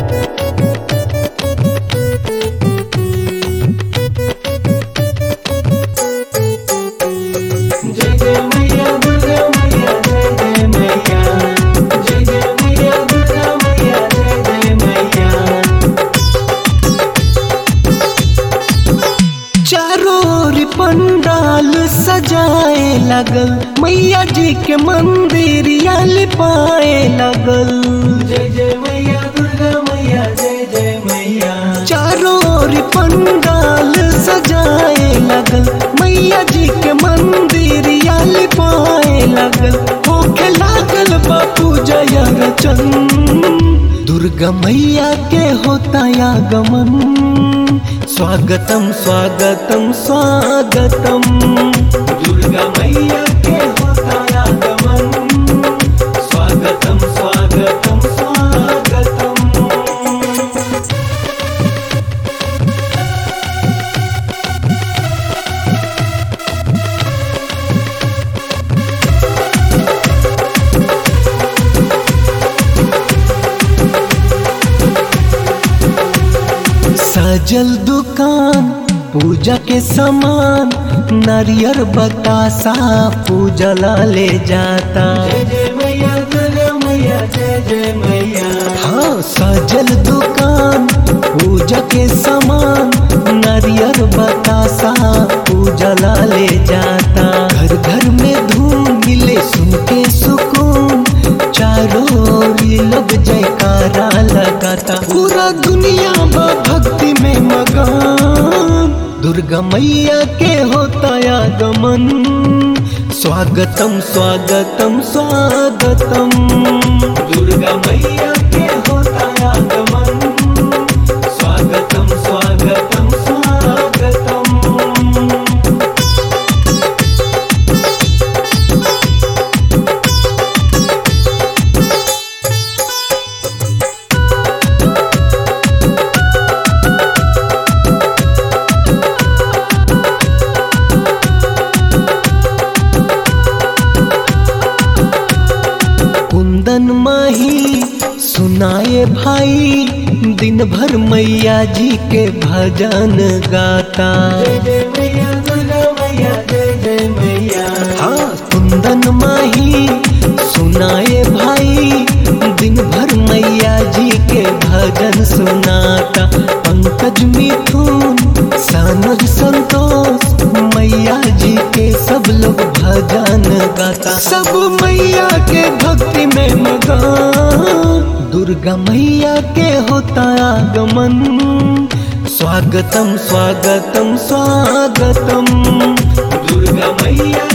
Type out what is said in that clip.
जय जय मैया दुर्गा मैया जय जय मैया जय जय मैया दुर्गा मैया जय जय मैया चारों ओर पंडाल सजाए लगल मैया जी के मंदिर आल पाए लगल जय जय मैया दुर्गा मैया जय जय मैया चारों ओर पंडाल सजाए लगल मैया जी के मंदिर आल पाए लगल होखे लागल बापू जय रचन दुर्गा मैया के होता आगमन स्वागतम स्वागतम स्वागतम दुर्गा मैया के होता आगमन स्वागतम स्वागतम स्वागतम सजल दुकान पूजा के सामान नारियर बतासा पूजा ला ले जाता जय जय मैया दुर्गा मैया जय जय मैया हाँ सजल दुकान पूजा के सामान नारियर बतासा पूजा ला ले जाता घर घर में धूम मिले सुन के सुकून चारों ओर ये लोग जयकारा लगाता पूरा दुनिया बा भक्ति में मगन दुर्गा मैया के होता आगमन स्वागतम स्वागतम स्वागतम दुर्गा मैया के होता आगमन स्वागतम स्वागतम स्वागतम कुंदन माही सुनाए भाई दिन भर मैया जी के भजन गाता जय जय मैया दुर्गा मैया जय जय मैया हाँ कुंदन माही सुनाए भाई दिन भर मैया जी के भजन सुनाता पंकज मिथुन सानज संतोष मैया जी के सब लोग भजन गाता सब मैया के भक्ति में मगन दुर्गा मैया के होता आगमन स्वागतम स्वागतम स्वागतम दुर्गा मैया